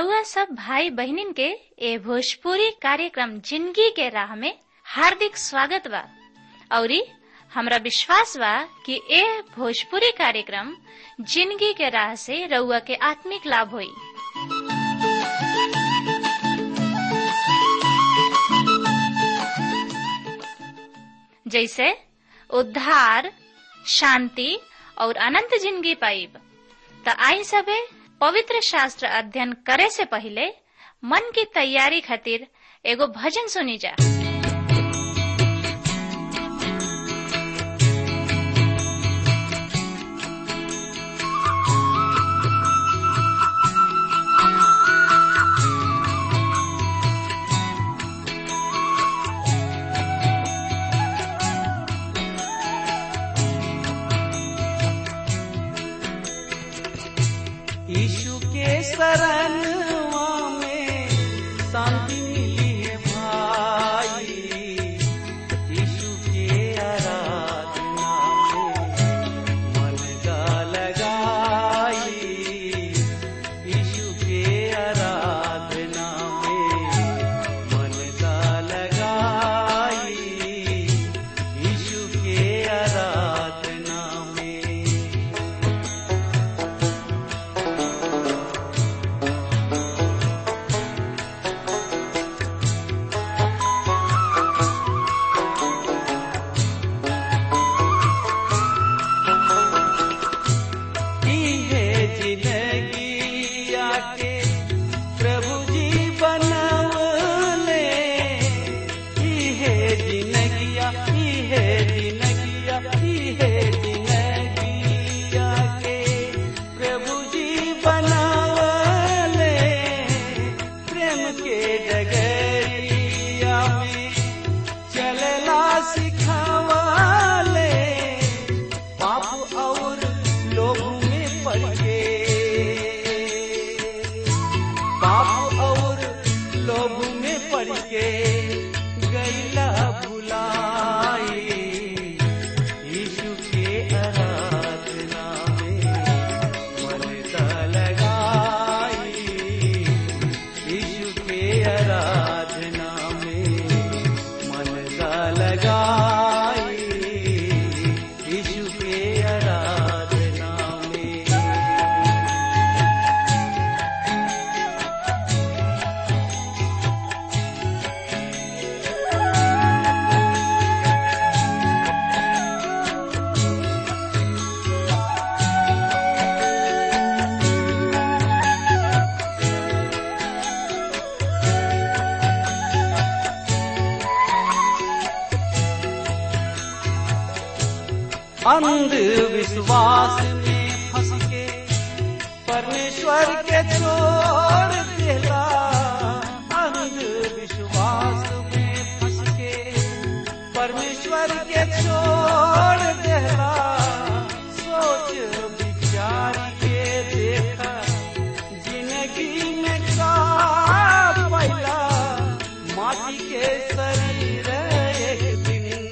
रउआ सब भाई बहिनीन के ए भोजपुरी कार्यक्रम जिंदगी के राह में हार्दिक स्वागत बा औरी हमरा विश्वास बा कि ए भोजपुरी कार्यक्रम जिंदगी के राह से रउआ के आत्मिक लाभ होई जैसे उद्धार शांति और अनंत जिंदगी पाइब त आई सबे पवित्र शास्त्र अध्ययन करे से पहले मन की तैयारी खातिर एगो भजन सुनी जा यीशु के शरणवा में शांति मिली है भाई यीशु के आराधना में मन का लगाई यीशु के आराधना में मन का लगाई यीशु के आराधना में की है जिंदगी आके प्रभु जी बनवले की है जिंदगिया की है जिंदगिया की है जिंदगी आके प्रभु जी बनवले प्रेम के डगरिया में चलला सिखावले पाप और लोभ में पड़ के पाप और लोभ में पड़ के गैला भुलाई यीशु के आराधना में मन का लगाई यीशु के आराधना में मन का लगाई यीशु के आराधना में अंधविश्वास में फंस के परमेश्वर के छोड़ देला अंधविश्वास में फंस के परमेश्वर के छोड़ देला सोच विचार के देखा जिंदगी में का पैला माटी के शरीर एक दिन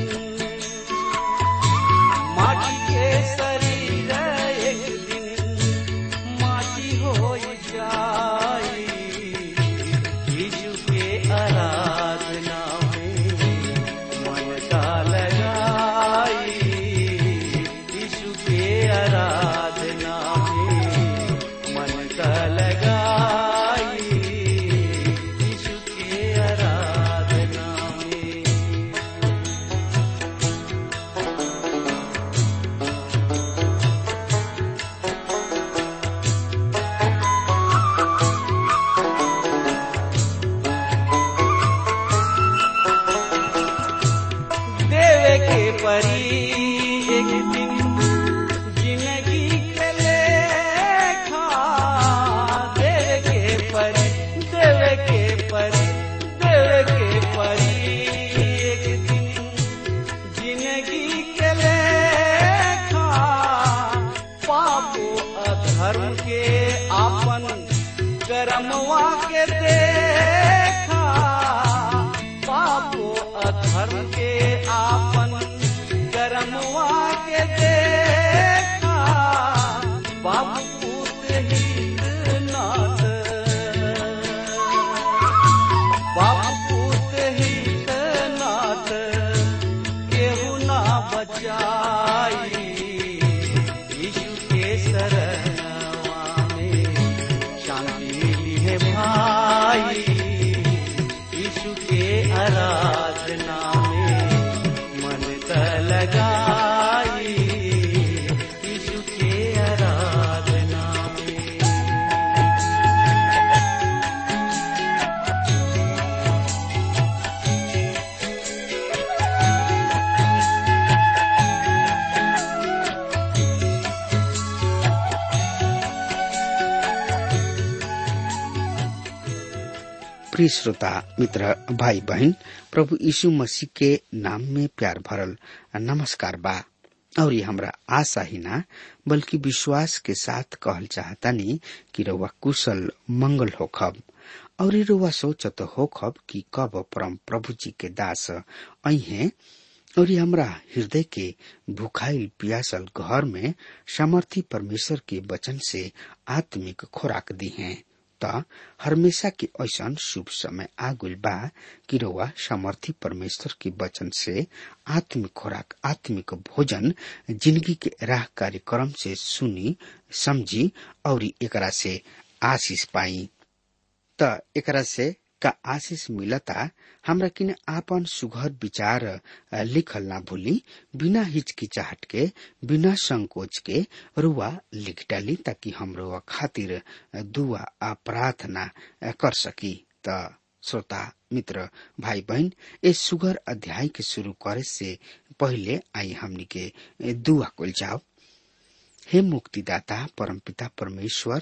माटी के शरीर एक दिन माटी हो जाई यीशु के आराधना में मन का लगाई यीशु के आराधना में मन का लगाई यीशु के आराधना प्रिय श्रोता मित्र भाई बहन प्रभु यीशु मसीह के नाम में प्यार भरल नमस्कार बा और ये हमरा आशा ही ना बल्कि विश्वास के साथ कहल चाहतानी कि रउआ कुशल मंगल होखब और ये रउआ सोचत होखब कि कब परम प्रभु जी के दास अहे और ये हमरा हृदय के भुखाइल पियासल घर में सामर्थी परमेश्वर के वचन से आत्मिक खुराक दी हैं त हमेशा के ऐसन शुभ समय आगुल बा कि रउआ सामर्थी परमेश्वर के वचन से आत्मिक खुराक आत्मिक भोजन जिंदगी के राह कार्यक्रम से सुनी समझी और एकरा से आशीष पाई त एकरा से का आशीष मिलता हमरा किन आपन सुघर विचार लिखल ना भूली बिना हिचकिचाहट के बिना संकोच के रुआ लिख डाली ताकि हम रुआ खातिर दुआ आ प्रार्थना कर सकी त श्रोता मित्र भाई बहन इस सुगर अध्याय के शुरू करे से पहले आई हमनी के दुआ कुल जाओ हे मुक्तिदाता परमपिता परमेश्वर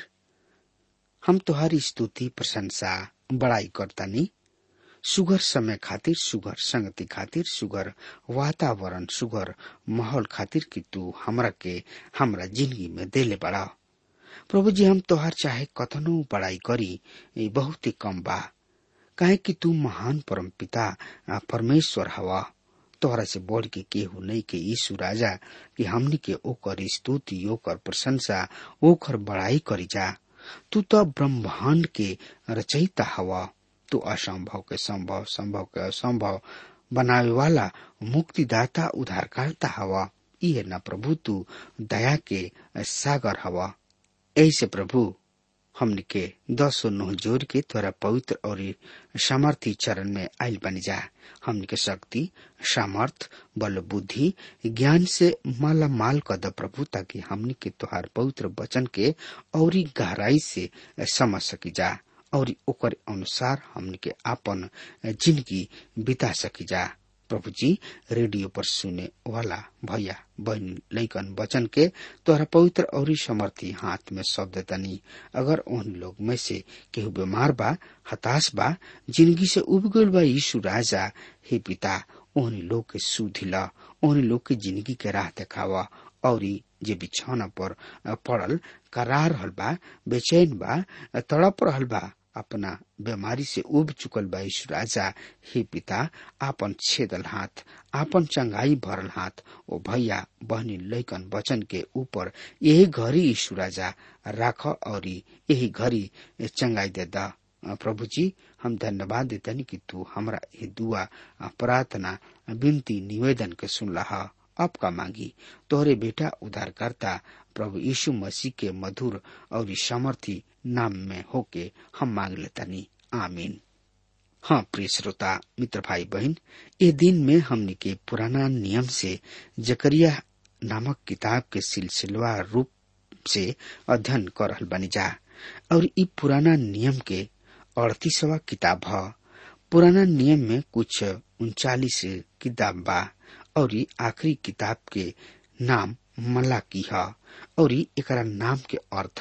हम तुहारी स्तुति प्रशंसा बड़ाई करतानी सुगर समय खातिर सुगर संगति खातिर सुगर वातावरण सुगर माहौल खातिर कि तू हमरा के हमरा जिंदगी में देले बड़ा प्रभु जी हम तोहार चाहे कथनो बड़ाई करी बहुत ही कम बा काहे कि तू महान परम पिता परमेश्वर हवा तोहरा से बढ़ के केहू नहीं के यीशु राजा कि हमनी के ओकर स्तुति ओकर प्रशंसा ओकर बड़ाई करी जा तू तो ब्रह्मांड के रचयिता हवा तू असंभव के संभव संभव के असंभव बनावे वाला मुक्तिदाता उद्धारकर्ता हवा ये न प्रभु तू दया के सागर हवा ऐसे प्रभु हमने के दसो नोह जोर के तोरा पवित्र और सामर्थी चरण में आयल बन जा हमने के शक्ति सामर्थ बल बुद्धि ज्ञान से माला माल कर प्रभु ताकि हमने के तोहार पवित्र वचन के और गहराई से समझ सकी जा और ओकर अनुसार हमने के आपन जिंदगी बिता सकी जा प्रभु जी रेडियो पर सुने वाला भैया बहन लैकन वचन के तोहरा पवित्र और समर्थी हाथ में शब्द तनी अगर उन लोग में से केहू बीमार बा हताश बा जिंदगी से उब गल बा यीशु राजा हे पिता ओहनी लोग के सुधिला ओहनी लोग के जिंदगी के राह देखावा और जे बिछौना पर पड़ल करार रहल बा बेचैन बा तड़प रहल बा अपना बीमारी से उब चुकल बा यीशु राजा हे पिता आपन छेदल हाथ आपन चंगाई भरल हाथ ओ भैया बहनी लैकन वचन के ऊपर यही घड़ी यीशु राजा राख और यही घड़ी चंगाई दे दा प्रभु जी हम धन्यवाद देतनी कि तू हमरा ये दुआ प्रार्थना विनती निवेदन के सुन रहा अब का मांगी तोहरे बेटा उद्धारकर्ता प्रभु यीशु मसीह के मधुर और सामर्थी नाम में होके हम मांग लेतानी आमीन हाँ प्रिय श्रोता मित्र भाई बहन ये दिन में हमने के पुराना नियम से जकरिया नामक किताब के सिलसिलवा रूप से अध्ययन कर रहल बनी जा और ई पुराना नियम के अड़तीसवा किताब है पुराना नियम में कुछ उनचालीस किताब बा और आखिरी किताब के नाम मलाकी है और एकरा नाम के अर्थ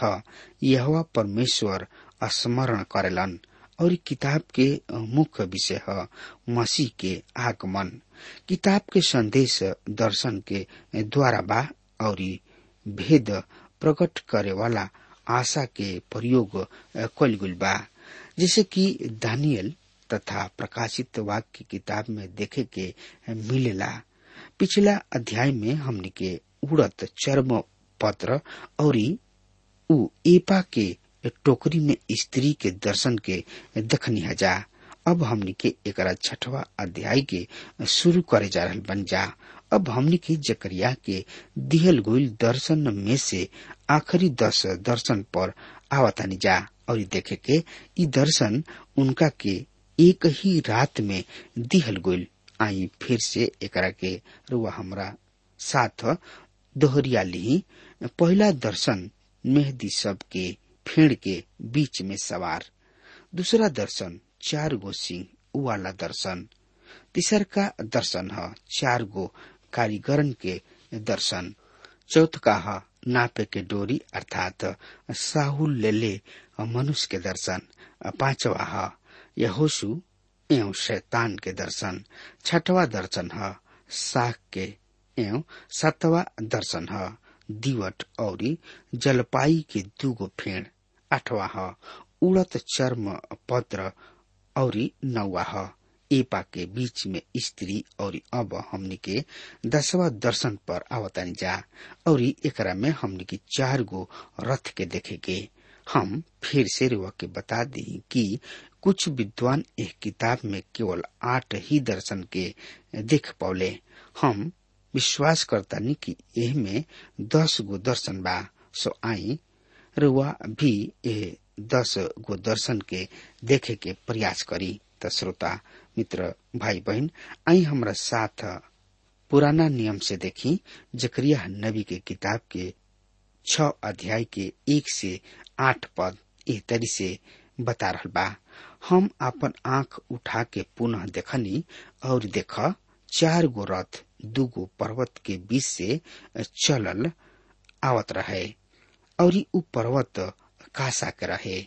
यह परमेश्वर स्मरण करेलन और किताब के मुख्य विषय है मसीह के आगमन किताब के संदेश दर्शन के द्वारा बा और भेद प्रकट करे वाला आशा के प्रयोग कल गुल बा जैसे कि दानियल तथा प्रकाशित वाक्य किताब में देखे के मिलेला पिछला अध्याय में हमने के उड़त चर्म पत्र और उ एपा के टोकरी में स्त्री के दर्शन के दखनी जा अब हमनी के एक छठवा अध्याय के शुरू करे जा रहा बन जा अब हमनी के जकरिया के दिहल गोइल दर्शन में से आखिरी दस दर्शन पर आवतानी जा और देखे के ई दर्शन उनका के एक ही रात में दिहल गोइल आई फिर से एकरा के रुआ हमरा साथ दोहरिया ली पहला दर्शन मेहदी सब के फेड़ के बीच में सवार दूसरा दर्शन चार गो सिंह वाला दर्शन तीसर का दर्शन है चार गो कारीगरन के दर्शन चौथ का है नापे के डोरी अर्थात साहुल ले ले मनुष्य के दर्शन पांचवा है यहोशु एवं शैतान के दर्शन छठवा दर्शन है साख के एवं सातवा दर्शन है दिवट और जलपाई के दूगो फेड़ आठवा है उड़त चर्म पत्र और नौवा है एपा के बीच में स्त्री और अब हमनी के दसवा दर्शन पर आवतानी जा और एकरा में हमनी के चार गो रथ के देखेगे हम फिर से रुआ के बता दी कि कुछ विद्वान एक किताब में केवल आठ ही दर्शन के देख पौले हम विश्वास करता नहीं कि एह में दस गो दर्शन बा सो आई रुआ भी ए दस गो दर्शन के देखे के प्रयास करी त श्रोता मित्र भाई बहन आई हमरा साथ पुराना नियम से देखी जकरिया नबी के किताब के छ अध्याय के एक से आठ पद एह तरी से बता रहा बा हम अपन आंख उठा के पुनः देखनी और देख चार गो रथ दूगो पर्वत के बीच से चलल आवत रहे और उ पर्वत कासा के रहे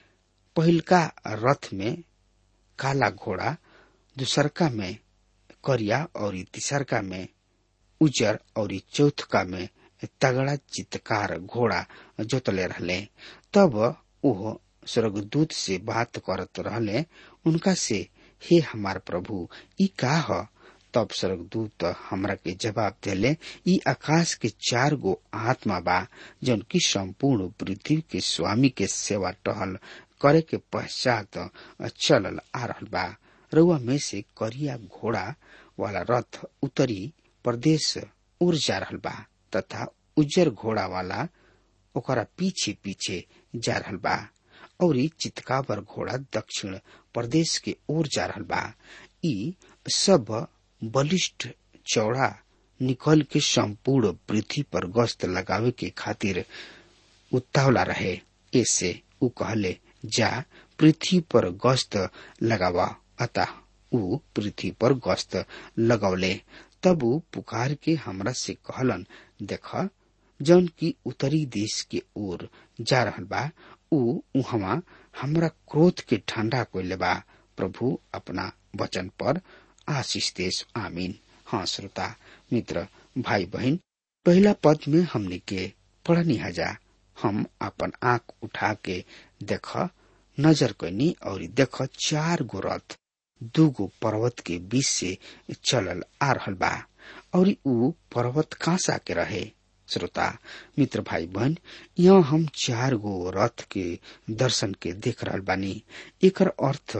पहिलका रथ में काला घोड़ा दूसरका में करिया और तीसरका में उजर और चौथका में तगड़ा चित्कार घोड़ा जोतले रहले तब ओह स्वर्गदूत से बात करत रहले उनका से हे हमार प्रभु ई का ह तब स्वर्गदूत हमरा के जवाब देले ई आकाश के चार गो आत्मा बा जौन की संपूर्ण पृथ्वी के स्वामी के सेवा टहल करे के पश्चात चलल आ रहल बा रउआ में से करिया घोड़ा वाला रथ उत्तरी प्रदेश उड़ जा रहल बा तथा उज्जर घोड़ा वाला ओकरा पीछे पीछे जा रहल बा और चितकावर घोड़ा दक्षिण प्रदेश के ओर जा रहल बा ई सब बलिष्ठ चौड़ा निकल के संपूर्ण पृथ्वी पर गश्त लगावे के खातिर उतावला रहे ऐसे उ कहले जा पृथ्वी पर गश्त लगावा अतः उ पृथ्वी पर गश्त लगौले तब उ पुकार के हमरा से कहलन देख जौन की उत्तरी देश के ओर जा रहल बा उ उहवा हमरा क्रोध के ठंडा कोइले बा प्रभु अपना वचन पर आशीष देश आमीन हाँ श्रोता मित्र भाई बहन पहला पद में हमने के पढ़नी हजा हम अपन आंख उठा के देख नजर कैनी और देख चार गो रथ दूगो पर्वत के बीच से चलल आ रहल बा और उ पर्वत कांसा के रहे श्रोता मित्र भाई बहन यहाँ हम चार गो रथ के दर्शन के देख रहल बानी एकर अर्थ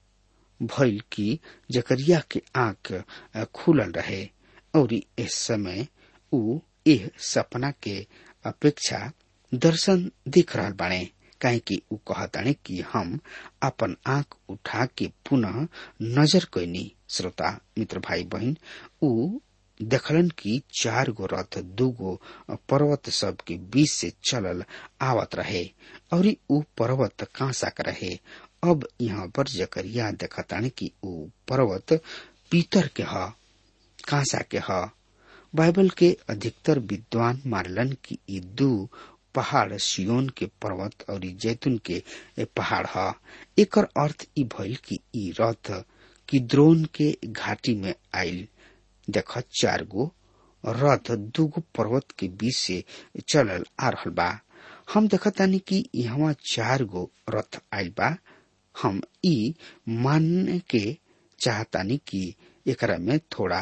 भइल कि जकरिया के आंख खुलल रहे और इस समय उ एह सपना के अपेक्षा दर्शन देख रहल बाणे काहे कि उ कहताणे कि हम अपन आंख उठा के पुनः नजर कैनी श्रोता मित्र भाई बहन उ देखलन कि चार गो रथ दूगो पर्वत सब के बीच से चलल आवत रहे और उ पर्वत कांसा के रहे अब यहाँ पर जकरिया देखताने कि उ पर्वत पीतर के ह कांसा के ह बाइबल के अधिकतर विद्वान मानलन कि ई दू पहाड़ सियोन के पर्वत और जैतून के पहाड़ ह एकर अर्थ ई भइल कि ई रथ किद्रोन के घाटी में आयल देख चार गो रथ दूगो पर्वत के बीच से चलल आ रहल बा हम देखतानी कि यहाँ चार गो रथ आयल बा हम ई मानने के चाहतानी कि एकरा में थोड़ा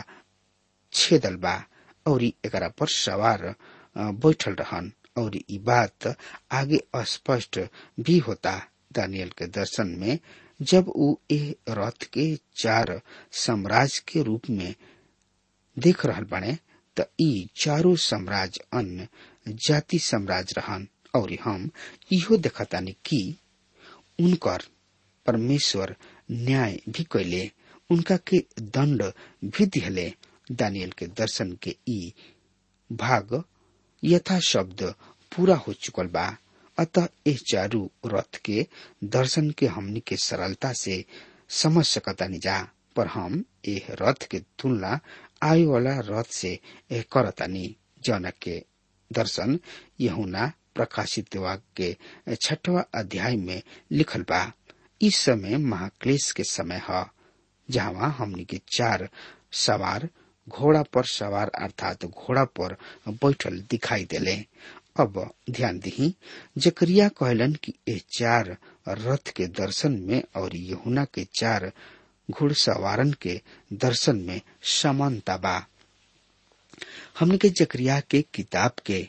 छेदल बा और एकरा पर सवार बैठल रहन और ई बात आगे स्पष्ट भी होता दानियल के दर्शन में जब उ ए रथ के चार साम्राज्य के रूप में देख रहल बने त ई चारो साम्राज्य अन्य जाति साम्राज्य रहन और हम इहो देखतानी कि उनकर परमेश्वर न्याय भी कैले उनका के दंड भी दिहले दानियल के दर्शन के ई भाग यथा शब्द पूरा हो चुकल बा अतः इस चारू रथ के दर्शन के हमनी के सरलता से समझ सकतानी जा पर हम एह रथ के तुलना आय वाला रथ से करतानी जौन के दर्शन यहुना प्रकाशित वाक्य के छठवा अध्याय में लिखल बा इस समय महाक्लेश के समय है जहाँ हमनी के चार सवार घोड़ा पर सवार अर्थात घोड़ा पर बैठल दिखाई देले अब ध्यान दी जकरिया कहलन कि ये चार रथ के दर्शन में और यहुना के चार घुड़सवारन के दर्शन में समानता बा हमने के जकरिया के किताब के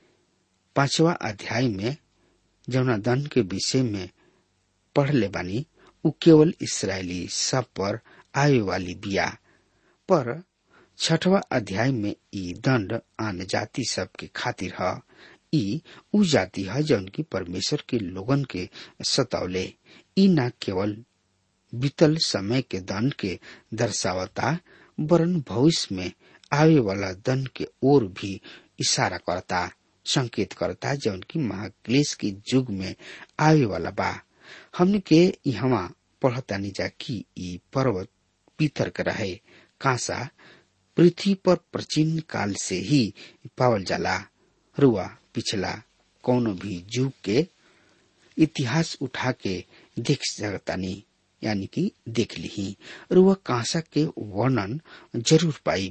पांचवा अध्याय में जौना दन के विषय में पढ़ ले बानी उ केवल इसराइली सब पर आए वाली बिया पर छठवा अध्याय में ई दंड आन जाति सब के खातिर है ई उ जाति है जौन की परमेश्वर के लोगन के सतौले ई न केवल बीतल समय के दंड के दर्शावता वरन भविष्य में आवे वाला दंड के ओर भी इशारा करता संकेत करता जौन की महाक्लेश के युग में आवे वाला बा हमने के यहाँ पढ़तानी जा कि ई पर्वत पीतर के रहे कांसा पृथ्वी पर प्राचीन काल से ही पावल जाला रुआ पिछला कोनो भी युग के इतिहास उठा के देख सकतानी यानी कि देख ली रुआ कांसा के वर्णन जरूर पाई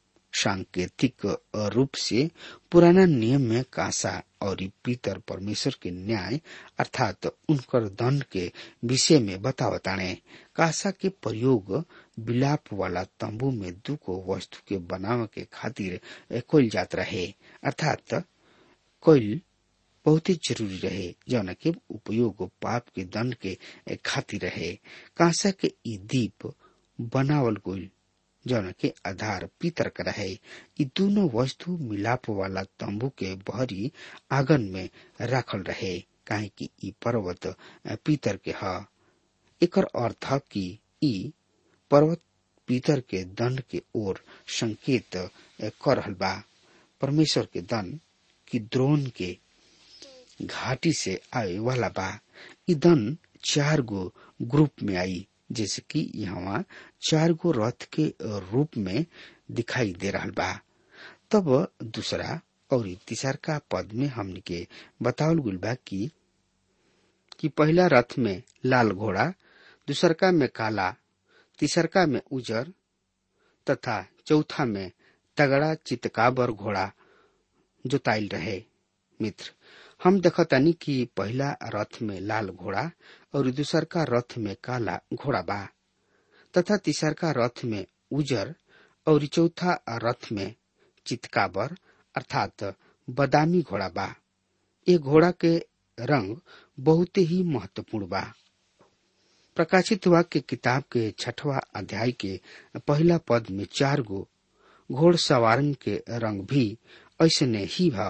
सांकेतिक रूप से पुराना नियम में कांसा और पीतर परमेश्वर के न्याय अर्थात उनकर दंड के विषय में बतावताने कांसा के प्रयोग विलाप वाला तंबू में दुको वस्तु के बनावे के खातिर कोल जात रहे अर्थात कोयल बहुत ही जरूरी रहे जौन के उपयोग पाप के दंड के खातिर रहे कांसा के ई दीप बनावल गोल जौन के आधार पीतर का रहे ई दोनों वस्तु मिलाप वाला तंबू के बहरी आंगन में राखल रहे काहे कि ई पर्वत पीतर के ह एकर अर्थ कि ई पर्वत पीतर के दंड के ओर संकेत कर रहल बा परमेश्वर के दंड की द्रोण के घाटी से आए वाला बा ई दन चार गो ग्रुप में आई जैसे कि यहाँ चार गो रथ के रूप में दिखाई दे रहा बा तब दूसरा और तीसर का पद में हमने के बतावल गुल बा कि कि पहला रथ में लाल घोड़ा दूसरका में काला तीसरका में उजर तथा चौथा में तगड़ा चितकाबर घोड़ा जोताइल रहे मित्र हम देखतानी कि पहला रथ में लाल घोड़ा और दूसर का रथ में काला घोड़ा बा तथा तीसर का रथ में उजर और चौथा रथ में चितकाबर अर्थात बदामी घोड़ा बा ये घोड़ा के रंग बहुत ही महत्वपूर्ण बा प्रकाशित हुआ के किताब के छठवा अध्याय के पहला पद में चार गो घोड़ सवारन के रंग भी ऐसने ही बा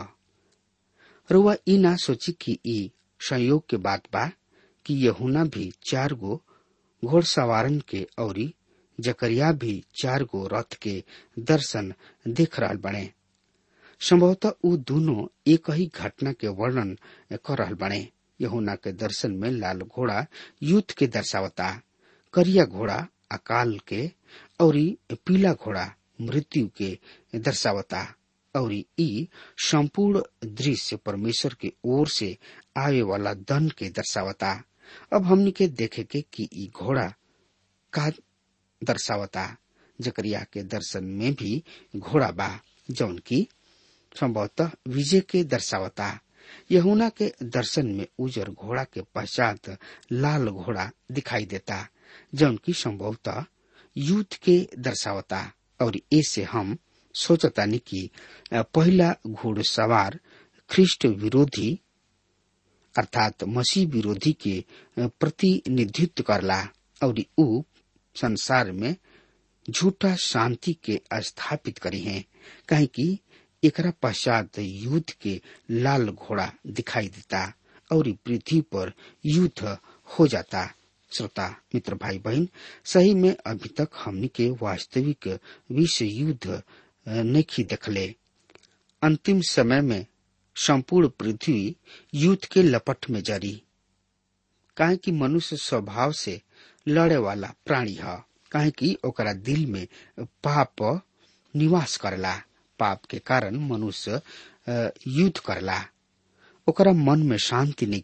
रुआ ई ना सोची कि ई संयोग के बात बा कि यहुना भी चार गो घोड़सवारन के औरी जकरिया भी चार गो रथ के दर्शन देख रहा बने संभवतः उ दोनों एक ही घटना के वर्णन कर रहा बने यहुना के दर्शन में लाल घोड़ा युद्ध के दर्शावता करिया घोड़ा अकाल के और पीला घोड़ा मृत्यु के दर्शावता और ई संपूर्ण दृश्य परमेश्वर के ओर से आवे वाला दन के दर्शावता अब हमनी के देखे के कि ई घोड़ा का दर्शावता जकरिया के दर्शन में भी घोड़ा बा जौन की संभवतः विजय के दर्शावता यहुना के दर्शन में उजर घोड़ा के पश्चात लाल घोड़ा दिखाई देता जौन की संभवतः युद्ध के दर्शावता और ऐसे हम सोचतानी कि पहला घुड़सवार ख्रिस्ट विरोधी अर्थात मसीह विरोधी के प्रतिनिधित्व करला और उ संसार में झूठा शांति के स्थापित करी हैं कहीं कि एकरा पश्चात युद्ध के लाल घोड़ा दिखाई देता और पृथ्वी पर युद्ध हो जाता श्रोता मित्र भाई बहन सही में अभी तक हमनी के वास्तविक विश्व युद्ध नहीं देखले अंतिम समय में संपूर्ण पृथ्वी युद्ध के लपट में जरी काहे कि मनुष्य स्वभाव से लड़े वाला प्राणी है काहे कि ओकरा दिल में पाप निवास करला पाप के कारण मनुष्य युद्ध करला ओकरा मन में शांति नहीं खे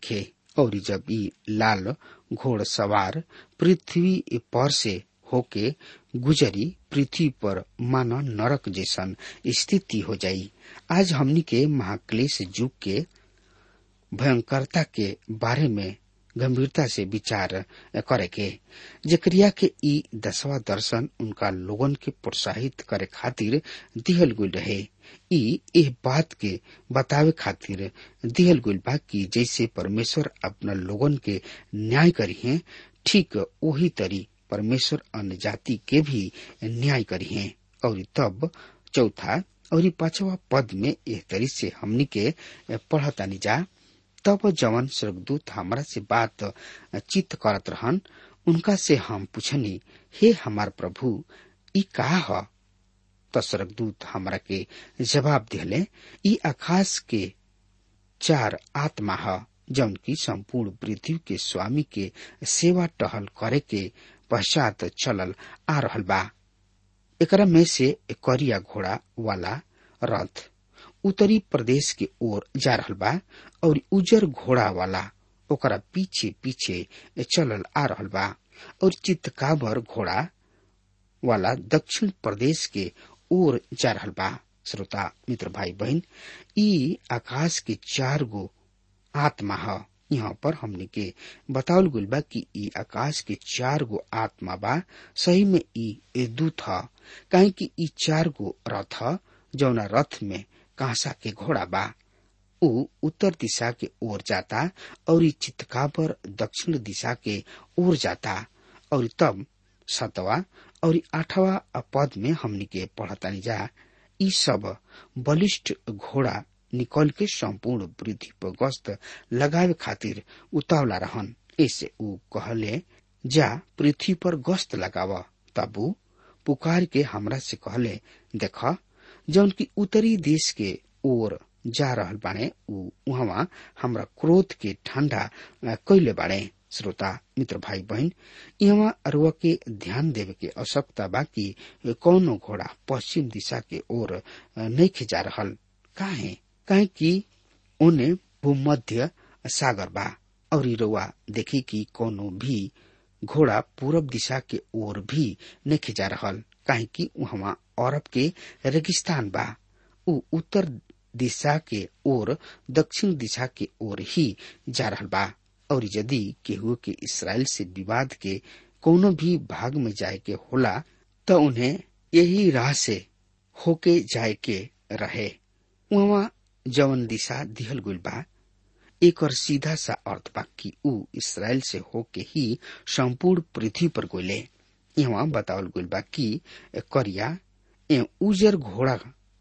और जब ई लाल घोड़ सवार पृथ्वी पर से होके गुजरी पृथ्वी पर मानो नरक जैसन स्थिति हो जाई आज हमनी के महाक्लेश युग के भयंकरता के बारे में गंभीरता से विचार करे के जकरिया के ई दसवा दर्शन उनका लोगन के प्रोत्साहित करे खातिर दिहल गुल रहे ई एह बात के बतावे खातिर दिहल गुल बा कि जैसे परमेश्वर अपना लोगन के न्याय करी है ठीक वही तरी परमेश्वर अन्य जाति के भी न्याय करी है और तब चौथा और पांचवा पद में एह तरी से हमनी के पढ़तानी जा तब जवन स्वर्गदूत हमरा से बात चित करत रहन उनका से हम पूछनी हे हमार प्रभु ई का ह त स्वर्गदूत हमरा के जवाब दिले ई आकाश के चार आत्मा ह जौन की संपूर्ण पृथ्वी के स्वामी के सेवा टहल करे के पश्चात चलल आ रहल बा एकरा में से करिया घोड़ा वाला रथ उत्तरी प्रदेश के ओर जा रहल बा और उजर घोड़ा वाला ओकरा पीछे पीछे चलल आ रहल बा और चितकाबर घोड़ा वाला दक्षिण प्रदेश के ओर जा रहल बा श्रोता मित्र भाई बहन ई आकाश के चार गो आत्मा ह यहाँ पर हमने के बतावल गुल बा कि ई आकाश के चार गो आत्मा बा सही में ई दूत ह काहे कि ई चार गो रथ ह जौना रथ में कांसा के घोड़ा बा ऊ उत्तर दिशा के ओर जाता और चितकाबर दक्षिण दिशा के ओर जाता और तब सतवा और आठवा पद में हमनी के पढ़तानी जा ई सब बलिष्ठ घोड़ा निकल के संपूर्ण पृथ्वी पर गस्त लगावे खातिर उतावला रहन ऐसे ऊ कहले जा पृथ्वी पर गस्त लगाव तब ऊ पुकार के हमरा से कहले देख जौन की उत्तरी देश के ओर जा रहल बाणे ऊ उहवा हमरा क्रोध के ठंडा कैले बाणे श्रोता मित्र भाई बहन यहाँ अरुआ के ध्यान देवे के आवश्यकता बा कि कौनो घोड़ा पश्चिम दिशा के ओर नहीं जा रहल काहे काहे कि ओने भूमध्य सागर बा और रुआ देखी कि कोनो भी घोड़ा पूरब दिशा के ओर भी नहीं जा रहल काहे कि वहाँ अरब के रेगिस्तान बा ऊ उत्तर दिशा के ओर दक्षिण दिशा के ओर ही जा रहल बा और यदि केहू के इसराइल से विवाद के कोनो भी भाग में जाए के होला तो उन्हें यही राह से होके जाए के रहे वहाँ जवन दिशा दिहल गुल बा एक और सीधा सा अर्थ बा कि ऊ इसराइल से होके ही संपूर्ण पृथ्वी पर गोले यहाँ बतावल गुल बा कि करिया ए उजर घोड़ा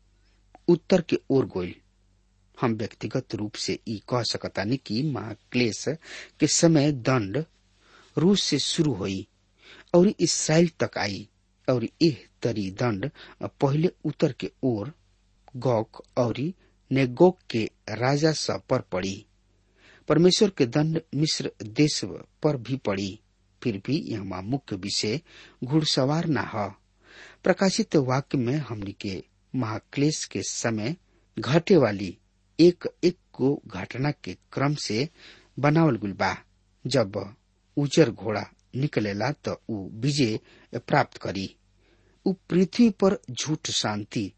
उत्तर के ओर गोल हम व्यक्तिगत रूप से ई कह सकतानी कि महाक्लेश के समय दंड रूस से शुरू हुई और इसराइल तक आई और यह तरी दंड पहले उत्तर के ओर गौक और नेगोक के राजा सब पर पड़ी परमेश्वर के दंड मिस्र देश पर भी पड़ी फिर भी यहाँ मुख्य विषय घुड़सवार न ह प्रकाशित वाक्य में हमने के महाक्लेश के समय घटे वाली एक एक को घटना के क्रम से बनावल गुल बा जब उजर घोड़ा निकलेला तो ऊ विजय प्राप्त करी ऊ पृथ्वी पर झूठ शांति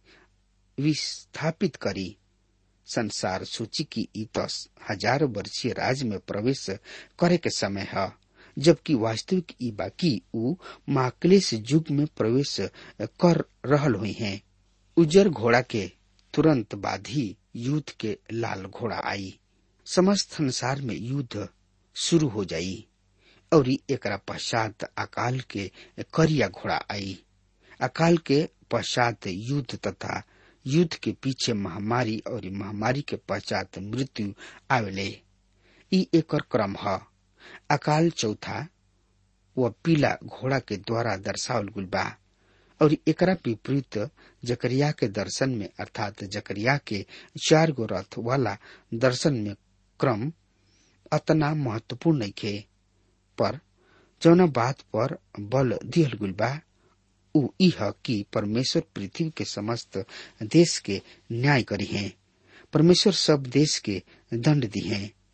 विस्थापित करी संसार सूची की ई दस हजार वर्षीय राज में प्रवेश करे के समय है जबकि वास्तविक ई बाकी ऊ महाक्लेश युग में प्रवेश कर रहल हुई हैं उजर घोड़ा के तुरंत बाद ही युद्ध के लाल घोड़ा आई समस्त संसार में युद्ध शुरू हो जाई और एकरा पश्चात अकाल के करिया घोड़ा आई अकाल के पश्चात युद्ध तथा युद्ध के पीछे महामारी और महामारी के पश्चात मृत्यु आवेले ई एकर क्रम है अकाल चौथा व पीला घोड़ा के द्वारा दर्शावल गुल बा और एकरा विपरीत जकरिया के दर्शन में अर्थात जकरिया के चार गो रथ वाला दर्शन में क्रम अतना महत्वपूर्ण नहीं खे पर जौना बात पर बल दिहल गुल बा ऊ इह कि परमेश्वर पृथ्वी के समस्त देश के न्याय करी है परमेश्वर सब देश के दंड दी है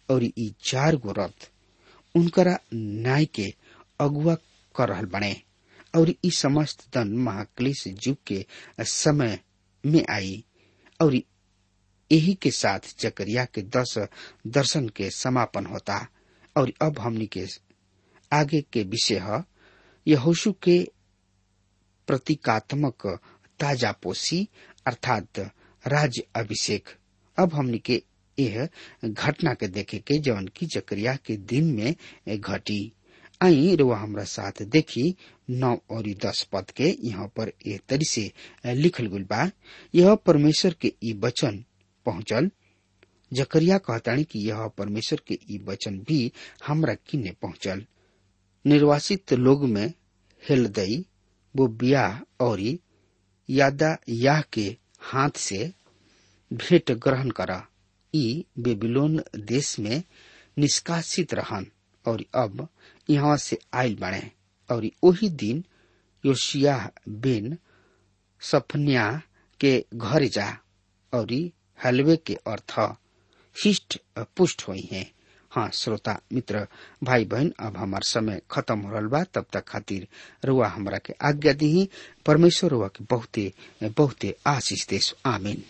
और ई चार गो रथ उनकरा न्याय के अगुआ कर रहल बने और ई समस्त दन महाक्लेश युग के समय में आई और यही के साथ जकरिया के दस दर्शन के समापन होता और अब हमनी के आगे के विषय है यहोशु के प्रतीकात्मक ताजा पोसी अर्थात राज अभिषेक अब हमनी के यह घटना के देखे के जौन की जकरिया के दिन में घटी आई रुआ हमरा साथ देखी नौ और दस पद के यहाँ पर ए तरी से लिखल गुल बा यह परमेश्वर के ई वचन पहुंचल जकरिया कहतानी कि यह परमेश्वर के ई वचन भी हमरा किन्ने पहुंचल निर्वासित लोग में हेलदई वो बियाह और यादा याह के हाथ से भेंट ग्रहण करा ई बेबीलोन देश में निष्कासित रहन और अब यहाँ से आयल बने और वही दिन योशिया बिन सफन्या के घर जा और हलवे के अर्थ हिष्ट पुष्ट हुई है हाँ श्रोता मित्र भाई बहन अब हमार समय खत्म हो रहा बा तब तक खातिर रुआ हमरा के आज्ञा दी परमेश्वर रुआ के बहुते बहुते आशीष देश आमीन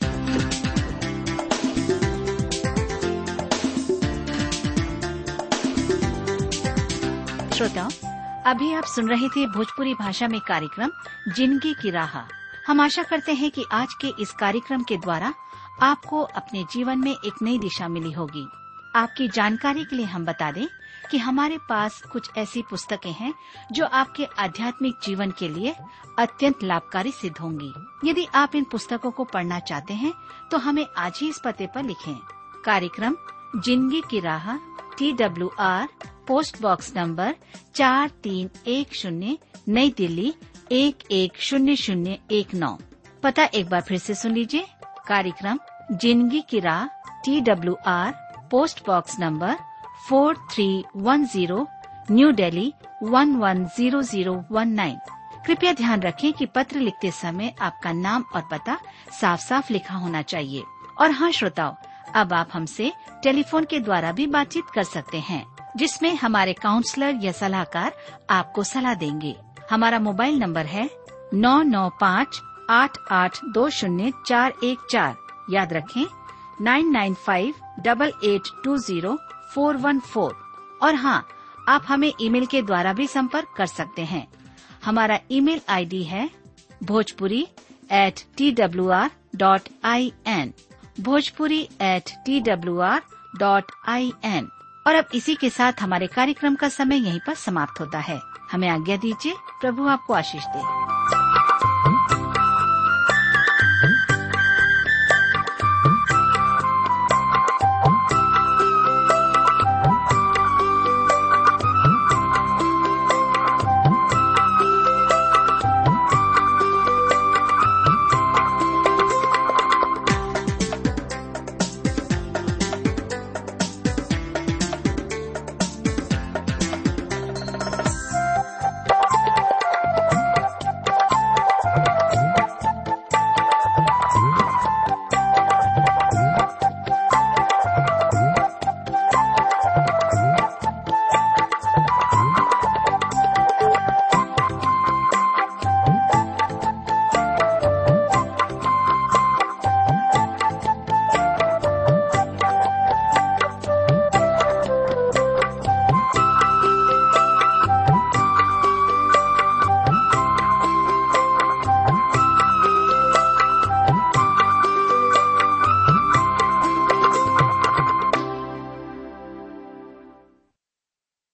श्रोताओं अभी आप सुन रहे थे भोजपुरी भाषा में कार्यक्रम जिंदगी की राह हम आशा करते हैं कि आज के इस कार्यक्रम के द्वारा आपको अपने जीवन में एक नई दिशा मिली होगी आपकी जानकारी के लिए हम बता दें कि हमारे पास कुछ ऐसी पुस्तकें हैं जो आपके आध्यात्मिक जीवन के लिए अत्यंत लाभकारी सिद्ध होंगी यदि आप इन पुस्तकों को पढ़ना चाहते हैं तो हमें आज ही इस पते पर लिखें कार्यक्रम जिंदगी की राह T W R post box number चार तीन एक शून्य नई दिल्ली एक एक शून्य शून्य एक नौ पता एक बार फिर से सुन लीजिए कार्यक्रम जिंदगी की राह T W R post box number four three one zero new Delhi one one zero zero one nine कृपया ध्यान रखें कि पत्र लिखते समय आपका नाम और पता साफ साफ लिखा होना चाहिए और हाँ श्रोताओं अब आप हमसे टेलीफोन के द्वारा भी बातचीत कर सकते हैं जिसमें हमारे काउंसलर या सलाहकार आपको सलाह देंगे हमारा मोबाइल नंबर है नौ नौ पाँच आठ आठ दो शून्य चार एक चार याद रखें nine nine five double eight two zero four one four और हाँ आप हमें ईमेल के द्वारा भी संपर्क कर सकते हैं हमारा ईमेल आईडी है Bhojpuri at T W R dot I N Bhojpuri at T W R dot I N और अब इसी के साथ हमारे कार्यक्रम का समय यहीं पर समाप्त होता है हमें आज्ञा दीजिए प्रभु आपको आशीष दे